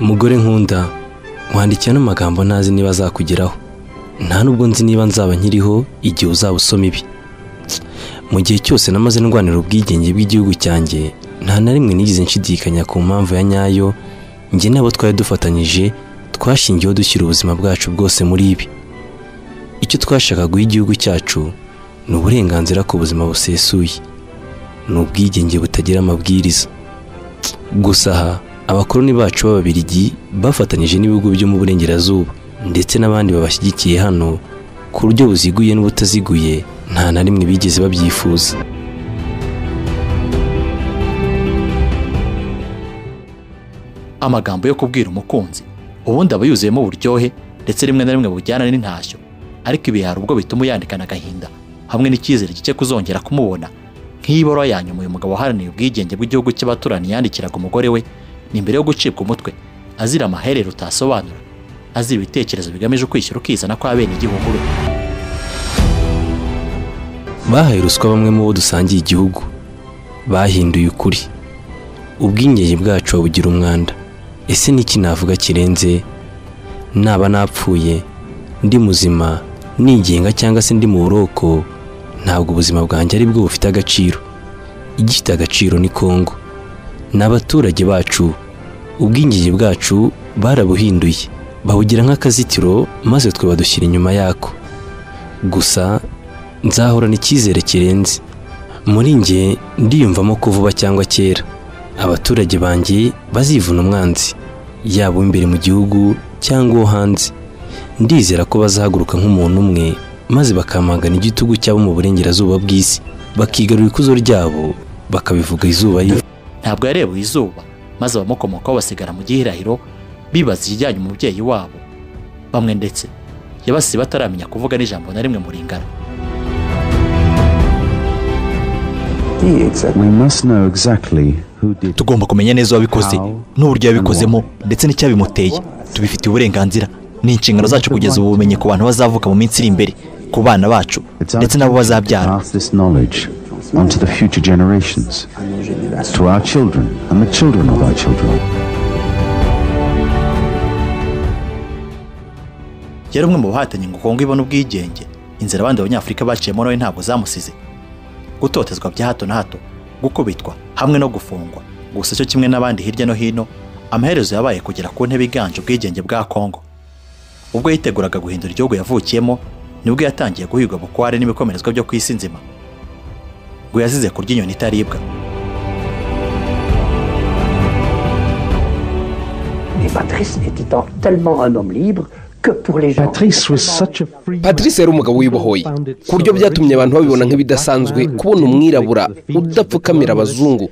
mugore nkunda wandikiye ano magambo ntazi niba azakugeraho nta nubwo nzi niba nzaba nkiriho igihe uzaba usoma ibi mu gihe cyose namaze ndwanira ubwigenge bw'igihugu cyanjye nta na rimwe nigeze nshidikanya ku mpamvu ya nyayo njye n'abo twari dufatanyije twashingiyeho dushyira ubuzima bwacu bwose muri ibi icyo twashaka guha igihugu cyacu ni uburenganzira ku buzima busesuye ni ubwigenge butagira amabwiriza gusa aha abakoloni bacu b'ababirigi bafatanyije n'ibihugu byo mu burengerazuba ndetse n'abandi babashyigikiye hano ku buryo buziguye n'ubutaziguye nta na rimwe bigeze babyifuza amagambo yo kubwira umukunzi ubundi aba yuzuyemo uburyohe ndetse rimwe na rimwe bujyana n'intashyo ariko ibi hari ubwo bituma yandikana agahinda hamwe n'icyizere gike kuzongera kumubona nk'iyiboro ya nyuma uyu mugabo waharaniye ubwigenge bw'igihugu cy'abaturanyi yandikiraga umugore we ni imbere yo gucibwa umutwe azira amaherere utasobanura azira ibitekerezo bigamije ukwishyura ukizana kwa bene igihugu be bahaye ruswa bamwe mu bo dusangiye igihugu bahinduye ukuri ubwigenge bwacu babugira umwanda ese n'iki navuga kirenze naba napfuye ndi muzima nigenga cyangwa se ndi mu buroko ntabwo ubuzima bwanjye ari bwo bufite agaciro igifite agaciro ni kongo ni abaturage bacu ubwigenge bwacu barabuhinduye babugira nk'akazitiro maze twe badushyira inyuma yako gusa nzahorana icyizere kirenze muri njye ndiyumvamo ko vuba cyangwa kera abaturage banjye bazivuna umwanzi yaba imbere mu gihugu cyangwa uwo hanze ndizera ko bazahaguruka nk'umuntu umwe maze bakamagana igitugu cyabo mu burengerazuba bw'isi bakigarura ikuzo ryabo bakabivuga izuba riva ntabwo yarebuye izuba maze abamukomokaho basigara mu gihirahiro bibaza ikijyanye umubyeyi wabo bamwe ndetse yabasize bataramenya kuvuga n'ijambo na rimwe muringana We must know exactly who did tugomba kumenya neza uwabikoze n'uburyo yabikozemo ndetse n'icyabimuteye tubifitiye uburenganzira ni inshingano zacu kugeza ubu bumenyi ku bantu bazavuka mu minsi iri imbere ku bana bacu ndetse n'abo bazabyara pass this knowledge onto the future generations, to our children and the children of our children. yari umwe mu bahatanye ngo kongo ibone ubwigenge inzira abandi banyafurika baciyemo nawe ntabwo zamusize gutotezwa bya hato na hato gukubitwa hamwe no gufungwa gusa cyo kimwe n'abandi hirya no hino amaherezo yabaye kugera ku ntebe iganje ubwigenge bwa kongo ubwo yiteguraga guhindura igihugu yavukiyemo nibwo yatangiye guhigwa bukware n'ibikomerezwa byo ku isi nzima ngo yazize kurya inyoni itaribwa Et Patrice était en- tellement un homme libre que pour les gens. Patrice was such a free patrice yari umugabo wibohoye ku buryo byatumye abantu babibona nk'ibidasanzwe kubona umwirabura udapfukamira abazungu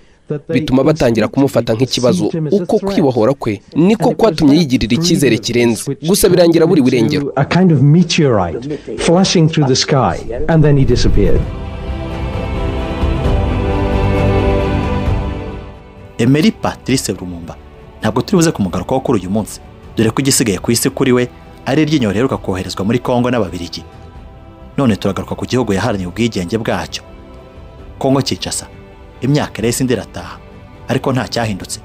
bituma batangira kumufata nk'ikibazo uko kwibohora kwe niko kwatumye yigirira icyizere kirenze gusa birangira buri burengero a kind of meteorite flashing through the sky, and then he disappeared. Emery Patrice Lumumba ntabwo turi buze kumugarukaho kuri uyu munsi dore ko igisigaye ku isi kuri we ari iryinyo riheruka koherezwa muri Kongo n'Ababirigi none turagaruka ku gihugu yaharaniye ubwigenge bwacyo Kongo Kinshasa imyaka irahise indi irataha ariko nta cyahindutse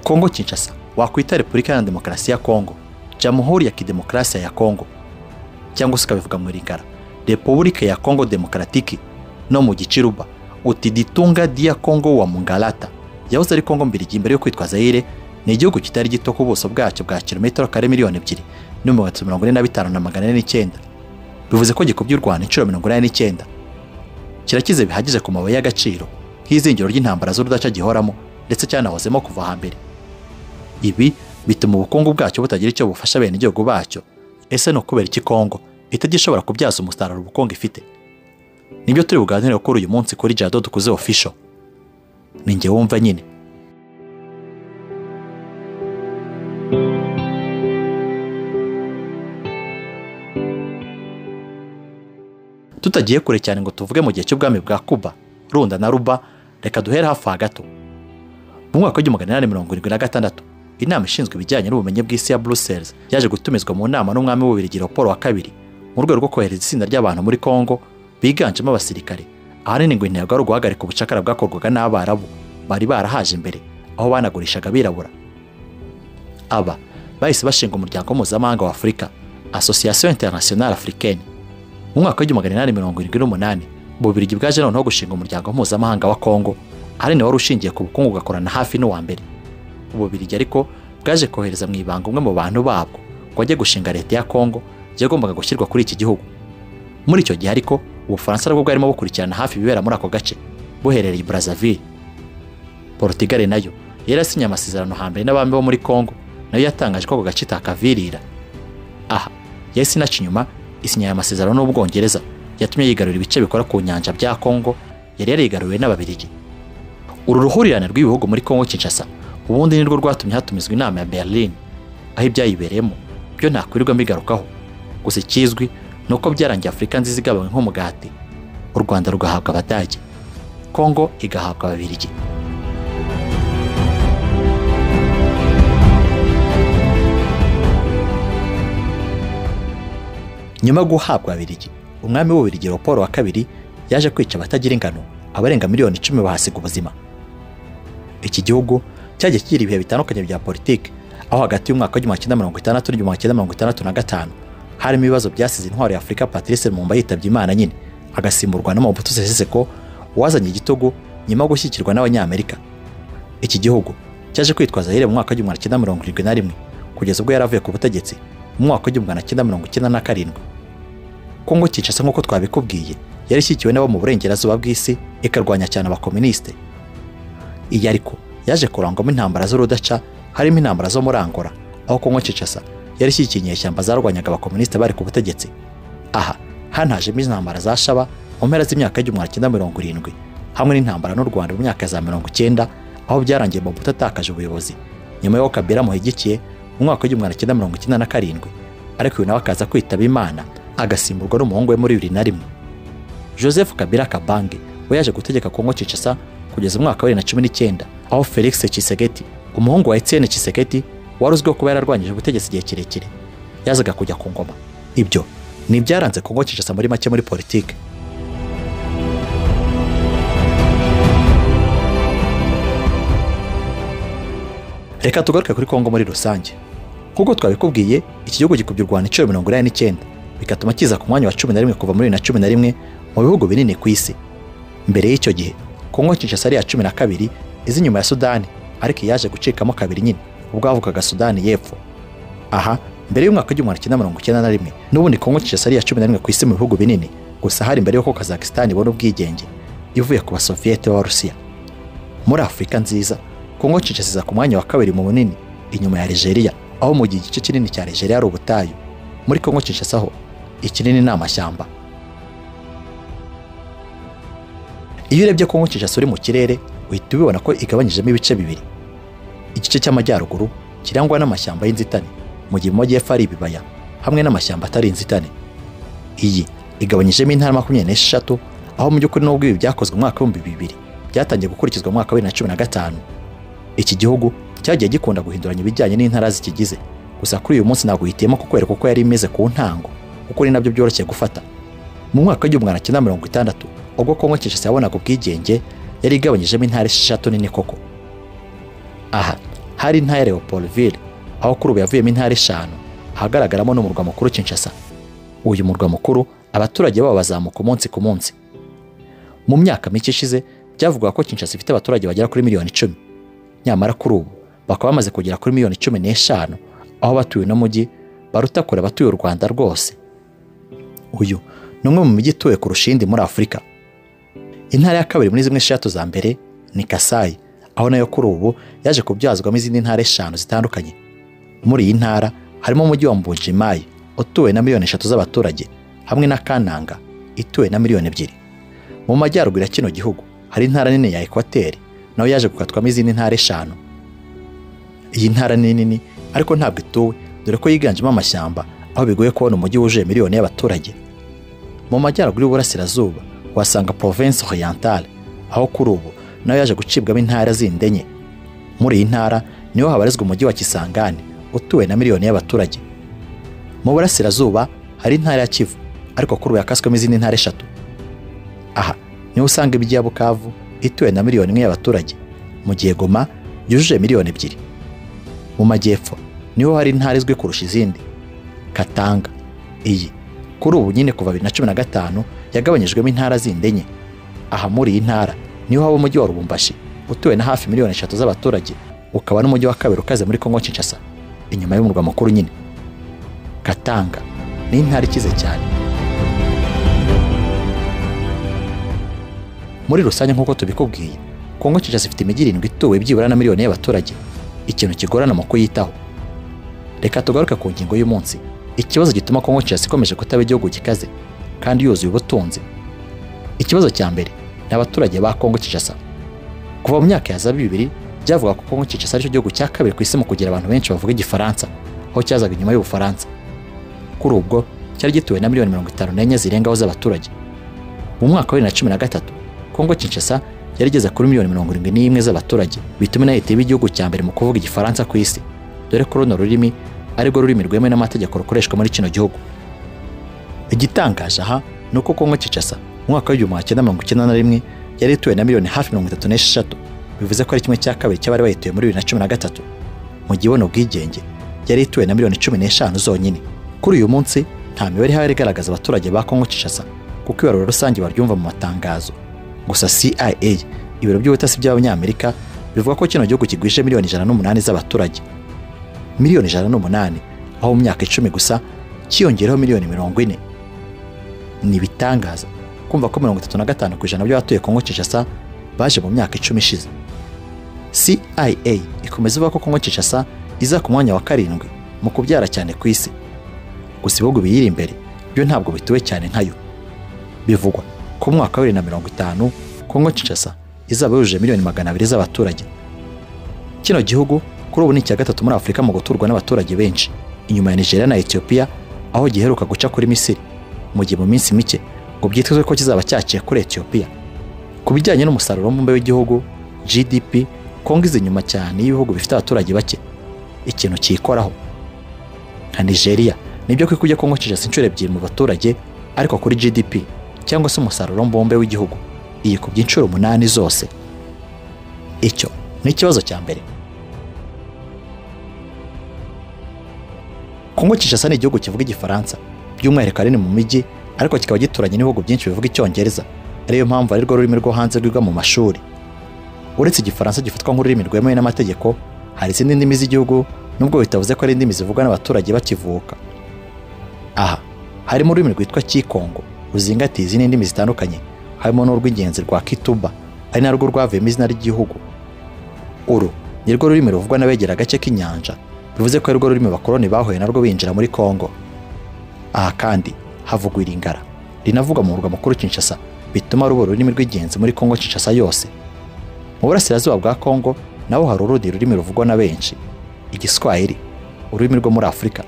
Kongo Kinshasa wakwita Repubulika Iharanira Demokarasi ya Kongo Jamhuri ya Kidemokarasi ya Kongo cyangwa se ukabivuga mu Lingala Repubulika ya Kongo Demokratiki no mu Gichiruba uti ditunga dia Kongo wa Mungalata yahoze ari Kongo mbirigi mbere yo kwitwa Zaire ni igihugu kitari gito ku buso bwacyo bwa kilometero kare miliyoni ebyiri n'ibihumbi bitatu mirongo ine na bitanu na magana ane n'icyenda bivuze ko gikubye u Rwanda inshuro mirongo inani n'icyenda kirakize bihagije ku mabuye y'agaciro nk'izingiro ry'intambara z'urudaca gihoramo ndetse cyanahozemo kuva hambere ibi bituma ubukungu bwacyo butagira icyo bufasha bene igihugu bacyo ese ni ukubera iki Kongo itagishobora kubyaza umusaruro ubukungu ifite nibyo turi buganire kuri uyu munsi kuri Jado dukuze official ni njye wumva nyine tutagiye kure cyane ngo tuvuge mu gihe cy'ubwami bwa kuba runda na ruba reka duhere hafi aha gato mu mwaka w'igihumbi magana inani mirongo irindwi na gatandatu inama ishinzwe ibijyanye n'ubumenyi bw'isi ya brussels yaje gutumizwa mu nama n'umwami w'ububirigi raporo wa kabiri mu rwego rwo kohereza itsinda ry'abantu muri congo biganjemo abasirikare ahanini ngo intego ari uguhagarika ubucakara bwakorwaga n'abarabu bari barahaje imbere aho banagurishaga abirabura aba bahise bashinga umuryango mpuzamahanga wa afurika asosiyasiyo interinasiyonari africaine mu mwaka w'igihumbi magana inani mirongo irindwi n'umunani bubirigi bwaje noneho gushinga umuryango mpuzamahanga wa kongo ari nawe wari ushingiye ku bukungu ugakorana hafi n'uwa mbere ububirigi ariko bwaje kohereza mu ibanga umwe mu bantu babwo ngo ajye gushinga leta ya kongo yagombaga gushyirwa kuri iki gihugu muri icyo gihe ariko ubufaransa nabwo bwarimo bukurikirana hafi ibibera muri ako gace buherereye i brazzaville portugal nayo yari yasinye amasezerano hambere n'abami bo muri kongo nayo yatangaje ko ako gace itakavirira aha yahise inaca inyuma isinya aya masezerano n'ubwongereza yatumye yigarurira ibice bikora ku nyanja bya kongo yari yarigaruriwe n'ababirigi uru ruhurirane rw'ibihugu muri kongo kinshasa ubundi nirwo rwatumye hatumizwa inama ya berlin aho ibyayibereyemo byo ntakwirirwa mbigarukaho gusa ikizwi ni uko byarangiye afurika nziza igabanywe nk'umugati u rwanda rugahabwa abadage kongo igahabwa ababirigi nyuma yo guhabwa ababirigi umwami w'ububirigi Leopold wa kabiri yaje kwica abatagira ingano abarenga miliyoni icumi bahasiga ubuzima iki gihugu cyagiye kigira ibihe bitandukanye bya politiki aho hagati y'umwaka w'igihumbi kimwe mirongo itandatu n'igihumbi kimwe mirongo itandatu na gatanu harimo ibibazo byasize intwari ya afurika patrice lumumba yitabye imana nyine agasimburwa n'amabutu seseseko wazanye igitugu nyuma yo gushyikirwa n'abanyamerika iki gihugu cyaje kwitwaza yire mu mwaka w'igihumbi kimwe mirongo irindwi na rimwe kugeza ubwo yari avuye ku butegetsi mu mwaka w'igihumbi kimwe mirongo icyenda na karindwi kongo kinshasa nk'uko twabikubwiye yari ishyigikiwe n'abo mu burengerazuba bw'isi ikarwanya cyane abakominisite iyi ariko yaje kurangwamo intambara z'urudaca harimo intambara zo muri angora aho kongo kinshasa yari ishyigikiye inyeshyamba zarwanyaga abakominisite bari ku butegetsi aha hanajemo intambara za shaba mu mpera z'imyaka y'igihumbi kimwe mirongo irindwi hamwe n'intambara n'u rwanda mu myaka za mirongo icyenda aho byarangiye mu atatakaje ubuyobozi nyuma y'uko kabera amuhigikiye mu mwaka w'igihumbi kimwe mirongo icyenda na karindwi ariko uyu nawe akaza kwitaba imana agasimburwa n'umuhungu we muri bibiri na rimwe joseph kabila kabange we yaje gutegeka kongo kinshasa kugeza umwaka wa bibiri na cumi n'icyenda aho felix kisegeti umuhungu wa etienne kisegeti wari uzwiho kuba yararwanyije ubutegetsi igihe kirekire yazaga kujya ku ngoma ibyo ni ibyaranze kongo kinshasa muri make muri politiki reka tugaruke kuri kongo muri rusange nk'uko twabikubwiye iki gihugu gikubye u rwanda inshuro mirongo inani n'icyenda bigatuma kiza ku mwanya wa cumi na rimwe kuva muri bibiri na cumi na rimwe mu bihugu binini ku isi mbere y'icyo gihe kongo kinshasa ari iya cumi na kabiri izi nyuma ya sudani ariko yaje gucikamo kabiri nyine ubwo havukaga sudani y'epfo aha mbere y'umwaka w'igihumbi kimwe mirongo icyenda na rimwe n'ubundi kongo kinshasa ari iya cumi na rimwe ku isi mu bihugu binini gusa hari mbere y'uko kazakisitani ibona ubwigenge ivuye ku basoviyete b'abarusiya muri afurika nziza kongo kinshasa iza ku mwanya wa kabiri mu bunini inyuma ya Algeria aho mu gihe igice kinini cya Algeria ari ubutayu muri kongo kinshasa ho ikinini ni amashyamba iyo urebye kongo kinshasa uri mu kirere uhita ubibona ko igabanyijemo ibice bibiri igice cy'amajyaruguru kirangwa n'amashyamba y'inzitane mu gihe mu majyepfo ari ibibaya hamwe n'amashyamba atari inzitane iyi igabanyijemo intara makumyabiri n'esheshatu aho mu by'ukuri n'ubwo ibi byakozwe umwaka w'ibihumbi bibiri byatangiye gukurikizwa mu mwaka wa bibiri na cumi na gatanu iki gihugu cyagiye gikunda guhinduranya ibijyanye n'intara zikigize gusa kuri uyu munsi ntabwo uhitiyemo kukwereka uko yari imeze ku ntango kuko ni nabyo byoroshye gufata mu mwaka w'igihumbi magana cyenda mirongo itandatu ubwo kongo kinshasa yabonaga ubwigenge yari igabanyijemo intara esheshatu nini koko aha hari intara leopoldville aho kuri ubu yavuyemo intara eshanu ahagaragaramo n'umurwa mukuru kinshasa uyu murwa mukuru abaturage babo bazamuka umunsi ku munsi mu myaka mike ishize byavuga ko kinshasa ifite abaturage bagera kuri miliyoni icumi nyamara kuri ubu bakaba bamaze kugera kuri miliyoni cumi n'eshanu aho batuye uno mujyi baruta kure abatuye u rwanda rwose uyu ni umwe mu mijyi ituwe ku rushindi muri afurika intara ya kabiri muri zimwe eshatu za mbere ni kasayi aho nayo kuri ubu yaje kubyazwamo izindi ntara eshanu zitandukanye muri iyi ntara harimo umujyi wa mbujimayi utuwe na miliyoni eshatu z'abaturage hamwe na kananga ituwe na miliyoni ebyiri mu majyaruguru ya kino gihugu hari intara nini ya ekwateri nayo yaje gukatwamo izindi ntara eshanu iyi ntara ni nini ariko ntabwo ituwe dore ko yiganjemo amashyamba aho bigoye kubona umujyi wuzuye miliyoni y'abaturage mu majyaruguru y'uburasirazuba wasanga province orientale aho kuri ubu nayo yaje gucibwamo intara zindi enye muri iyi ntara niho habarizwa umujyi wa kisangani utuwe na miliyoni y'abaturage mu burasirazuba hari intara ya kivu ariko kuri ubu yakaswemo izindi ntara eshatu aha niho usanga imijyi ya bukavu ituwe na miliyoni imwe y'abaturage mu gihe goma yujuje miliyoni ebyiri mu majyepfo niho hari intara izwi kurusha izindi katanga iyi kuri ubu nyine kuva bibiri na cumi na gatanu yagabanyijwemo intara zindi enye aha muri iyi ntara niho haba umujyi wa rubumbashi utuwe na hafi miliyoni eshatu z'abaturage ukaba n'umujyi wa kabiri ukaze muri kongo kinshasa inyuma y'umurwa mukuru nyine katanga ni intara ikize cyane muri rusange nk'uko tubikubwiye kongo kinshasa ifite imijyi irindwi ituwe byibura na miliyoni y'abaturage ikintu kigorana mu kuyitaho reka tugaruke ku ngingo y'umunsi ikibazo gituma kongo kinshasa ikomeje kutaba igihugu gikaze kandi yuzuye ubutunzi ikibazo cya mbere ni abaturage ba kongo kinshasa kuva mu myaka ya za bibiri byavuga ko kongo kinshasa aricyo gihugu cya kabiri ku isi mu kugira abantu benshi bavuga igifaransa aho cyazaga inyuma y'ubufaransa kuri ubwo cyari gituwe na miliyoni mirongo itanu n'enye zirengaho z'abaturage mu mwaka wa bibiri na cumi na gatatu kongo kinshasa yarigeze kuri miliyoni mirongo irindwi n'imwe z'abaturage bituma inayo itaba igihugu cya mbere mu kuvuga igifaransa ku isi dore ko runo rurimi arirwo rurimi rwemewe n'amategeko rukoreshwa muri kino gihugu igitangaje aha ni uko kongo kinshasa mu mwaka w'igihumbi magana cyenda mirongo icyenda na rimwe yari ituwe na miliyoni hafi mirongo itatu n'esheshatu bivuze ko ari kimwe cya kabiri cy'abari bayituye muri bibiri na cumi na gatatu mu gihe ubona ubwigenge yari ituwe na miliyoni cumi n'eshanu zonyine kuri uyu munsi nta mibare ihari igaragaza abaturage ba kongo kinshasa kuko ibarura rusange baryumva mu matangazo gusa cia ibiro by'ubutasi by'abanyamerika bivuga ko kino gihugu kigwije miliyoni ijana n'umunani z'abaturage miliyoni ijana n'umunani aho mu myaka icumi gusa cyiyongereho miliyoni mirongo ine ni ibitangaza kumva ko mirongo itatu na gatanu ku ijana by'abatuye kongo kinshasa baje mu myaka icumi ishize cia ikomeza ivuga ko kongo kinshasa iza ku mwanya wa karindwi mu kubyara cyane ku isi gusa ibihugu biyiri imbere byo ntabwo bituwe cyane nkayo bivugwa ko mu mwaka wa bibiri na mirongo itanu kongo kinshasa izaba yujuje miliyoni magana abiri z'abaturage kino gihugu kuri ubu ni icya gatatu muri afurika mu guturwa n'abaturage benshi inyuma ya nigeria na etiyopiya aho giheruka guca kuri misiri mu gihe mu minsi mike ngo byitezwe ko kizaba cyaciye kuri etiyopiya ku bijyanye n'umusaruro mbumbe w'igihugu gdp kongo izi inyuma cyane y'ibihugu bifite abaturage bake ikintu cyikoraho nka nigeria nibyo ko ikujya kongo kinshasa inshuro ebyiri mu baturage ariko kuri gdp cyangwa se umusaruro mbumbe w'igihugu iyi ku by'inshuro umunani zose icyo ni ikibazo cya mbere Kongo Kinshasa ni igihugu kivuga igifaransa by'umwihariko ahanini mu mijyi ariko kikaba gituranye n'ibihugu byinshi bivuga icyongereza ariyo mpamvu arirwo rurimi rwo hanze rwiga mu mashuri uretse igifaransa gifatwa nk'ururimi rwemewe n'amategeko hari izindi ndimi z'igihugu nubwo bitavuze ko ari indimi zivugwa n'abaturage bakivuka aha harimo ururimi rwitwa kikongo ruzingatiye izindi ndimi zitandukanye harimo n'urw'ingenzi rwa kituba ari narwo rwavuyemo izina ry'igihugu uru nirwo rurimi ruvugwa n'abegera agace k'inyanja bivuze ko arirwo rurimi abakoloni bahuye narwo binjira muri Kongo aha kandi havugwa iringara rinavuga mu murwa mukuru Kinshasa bituma ruba ururimi rw'ingenzi muri Kongo Kinshasa yose mu burasirazuba bwa Kongo naho hari urundi rurimi ruvugwa na benshi igiswahili ururimi rwo muri Afurika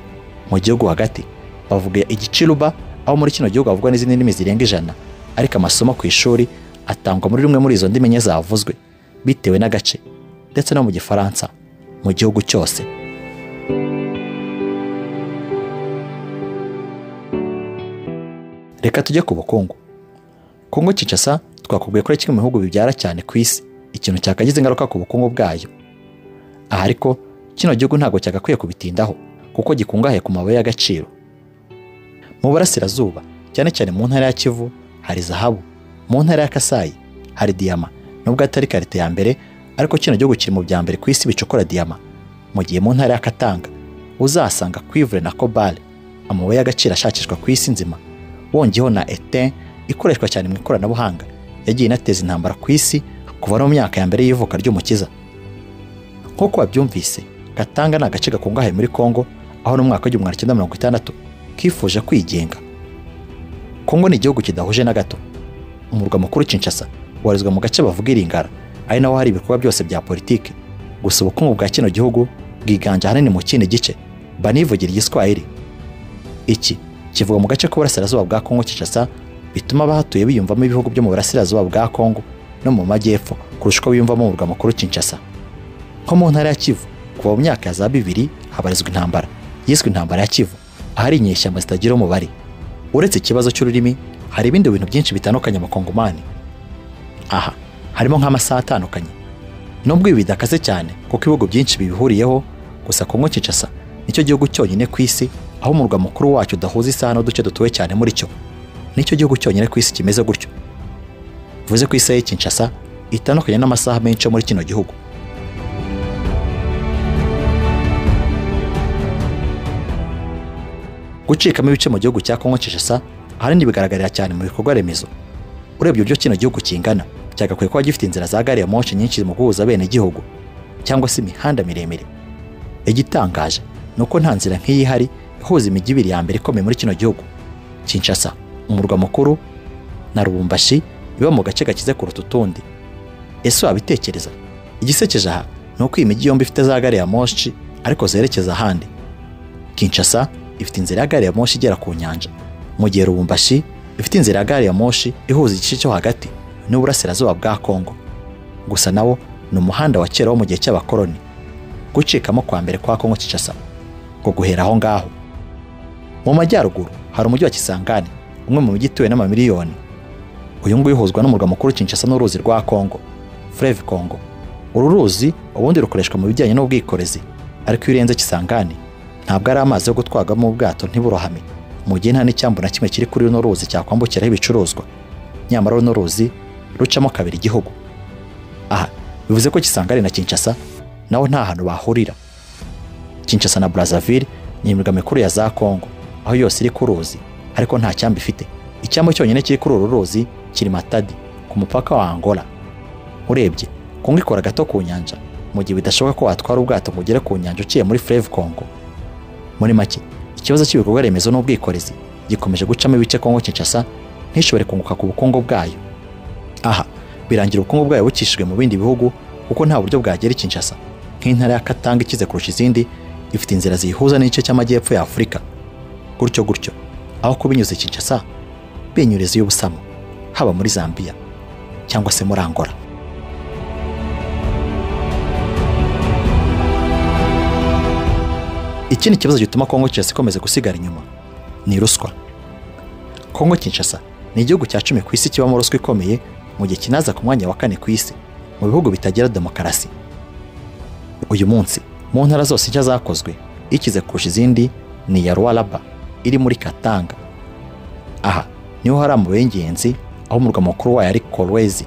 mu gihugu hagati bavuga igicuruba aho muri kino gihugu havugwa n'izindi ndimi zirenga ijana ariko amasomo ku ishuri atangwa muri rumwe muri izo ndimi enye zavuzwe bitewe n'agace ndetse no mu gifaransa mu gihugu cyose reka tujye ku bukungu kongo kinshasa twakubwiye ko ari kimwe mu bihugu bibyara cyane ku isi ikintu cyakagize ingaruka ku bukungu bwayo aha ariko kino gihugu ntabwo cyagakwiye kubitindaho kuko gikungahaye ku mabuye y'agaciro mu burasirazuba cyane cyane mu ntara ya kivu hari zahabu mu ntara ya kasayi hari diyama nubwo atari karite ya mbere ariko kino gihugu kiri mu bya mbere ku isi bicukura diyama mu gihe mu ntara ya katanga uzahasanga kwivure na kobale amabuye y'agaciro ashakishwa ku isi nzima wongeyeho na ete ikoreshwa cyane mu ikoranabuhanga yagiye inateza intambara ku isi kuva no mu myaka ya mbere y'ivuka ry'umukiza nk'uko babyumvise gatanga ni agace gakungahaye muri kongo aho no mu mwaka w'igihumbi magana cyenda mirongo itandatu kifuje kwigenga kongo ni igihugu kidahuje na gato umurwa mukuru kinshasa warezwa mu gace bavuga iringara ari naho hari ibikorwa byose bya politiki gusa ubukungu bwa kino gihugu bwiganje ahanini mu kindi gice banivugira igiswahili iki kivuga mu gace k'uburasirazuba bwa Kongo Kinshasa bituma abahatuye biyumvamo ibihugu byo mu burasirazuba bwa Kongo no mu majyepfo kurusha uko biyumvamo umurwa mukuru Kinshasa nko mu ntara ya Kivu kuva mu myaka ya za bibiri habarizwa intambara yiswe intambara ya Kivu ahari inyeshyamba zitagira umubare uretse ikibazo cy'ururimi hari ibindi bintu byinshi bitandukanye mu Kongomani aha harimo nk'amasaha atandukanye nubwo ibi bidakaze cyane kuko ibihugu byinshi bibihuriyeho gusa Kongo Kinshasa nicyo gihugu cyonyine ku isi aho umurwa mukuru wacyo udahuza isaha n'uduce dutuwe cyane muri cyo nicyo gihugu cyonyine ku isi kimeze gutyo bivuze ko isaha y'i Kinshasa itandukanye n'amasaha menshi yo muri kino gihugu gucikamo ibice mu gihugu cya Kongo Kinshasa ahanini bigaragarira cyane mu bikorwa remezo urebye uburyo kino gihugu kingana cyagakwiye kuba gifite inzira za gari ya moshi nyinshi mu guhuza bene igihugu cyangwa se imihanda miremire igitangaje ni uko nta nzira nk'iyi ihari ihuza imijyi ibiri ya mbere ikomeye muri kino gihugu Kinshasa umurwa mukuru na Lubumbashi iba mu gace gakize kuruta utundi ese wabitekereza igisekeje aha ni uko iyi mijyi yombi ifite za gari ya moshi ariko zerekeza ahandi Kinshasa ifite inzira ya gari ya moshi igera ku nyanja mu gihe Lubumbashi ifite inzira ya gari ya moshi ihuza igice cyo hagati n'uburasirazuba bwa Kongo gusa nawo ni umuhanda wa kera wo mu gihe cy'abakoloni gucikamo kwa mbere kwa Kongo Kinshasa ngo guhera aho ngaho mu majyaruguru hari umujyi wa Kisangani umwe mu mijyi ituwe n'amamiliyoni uyu nguyu uhuzwa n'umurwa mukuru Kinshasa n'uruzi rwa Kongo Fleuve Congo uru ruzi ubundi rukoreshwa mu bijyanye n'ubwikorezi ariko iyo urenze Kisangani ntabwo ari amazi yo gutwagamo ubwato ntiburohame mu gihe nta n'icyambu na kimwe kiri kuri runo ruzi cyakwambukiraho ibicuruzwa nyamara runo ruzi rucamo kabiri igihugu aha bivuze ko Kisangani na Kinshasa naho nta hantu bahurira Kinshasa na Brazzaville ni imirwa mikuru ya za Kongo aho yose iri ku ruzi ariko nta cyambu ifite icyambu cyonyine kiri kuri uru ruzi kiri Matadi ku mupaka wa Angola urebye Kongo ikora gato ku nyanja mu gihe bidashoboka ko watwara ubwato ngo ugere ku nyanja uciye muri Fleuve Congo muri make ikibazo cy'ibikorwa remezo n'ubwikorezi gikomeje gucamo ibice Kongo Kinshasa ntishobore kunguka ku bukungu bwayo aha birangira ubukungu bwayo bukishijwe mu bindi bihugu kuko nta buryo bwagera i Kinshasa nk'intara ya Katanga ikize kurusha izindi ifite inzira ziyihuza n'igice cy'amajyepfo ya Afurika gutyo gutyo aho kuba inyuze Kinshasa binyureza y'ubusamo haba muri Zambia cyangwa se muri Angola ikindi kibazo gituma Kongo Kinshasa ikomeza gusigara inyuma ni ruswa Kongo Kinshasa ni igihugu cya cumi ku isi kibamo ruswa ikomeye mu gihe kinaza ku mwanya wa kane ku isi mu bihugu bitagira demokarasi uyu munsi mu ntara zose nshya zakozwe ikize kurusha izindi ni iya ruwaraba iri muri katanga aha niho hari amabuye y'ingenzi aho umurwa mukuru wayo ari korowezi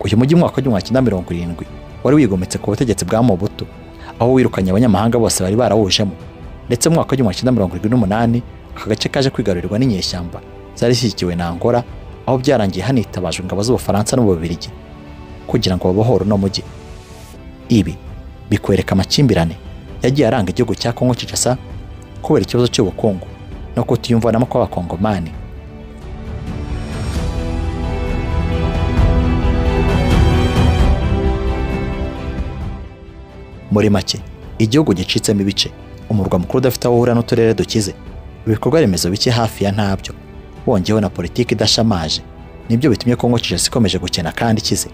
uyu mujyi mu mwaka w'igihumbi kimwe mirongo irindwi wari wigometse ku butegetsi bwa mobutu aho wirukanye abanyamahanga bose bari barawujemo ndetse mu mwaka w'igihumbi kimwe mirongo irindwi n'umunani aka gace kaje kwigarurirwa n'inyeshyamba zari zishyigikiwe na angola aho byarangiye hanitabajwe ingabo z'ubufaransa n'ububirigi kugira ngo babohore uno mujyi ibi bikwereka amakimbirane yagiye aranga igihugu cya Kongo Kinshasa kubera ikibazo cy'ubukungu no kutiyumvanamo kw'abakongomani muri make igihugu gicitsemo ibice umurwa mukuru udafite aho uhura n'uturere dukize ibikorwa remezo bike hafi ya ntabyo wongeyeho na politiki idashamaje nibyo bitumye Kongo Kinshasa ikomeje gukena kandi ikize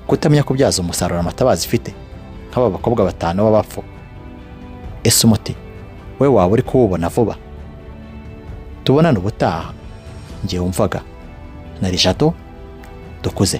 kutamenya kubyaza umusaruro amatabazi ifite nk'aba bakobwa batanu b'abapfu ese umuti we waba uri kuwubona vuba tubonane ubutaha ngiye wumvaga na jado dukuze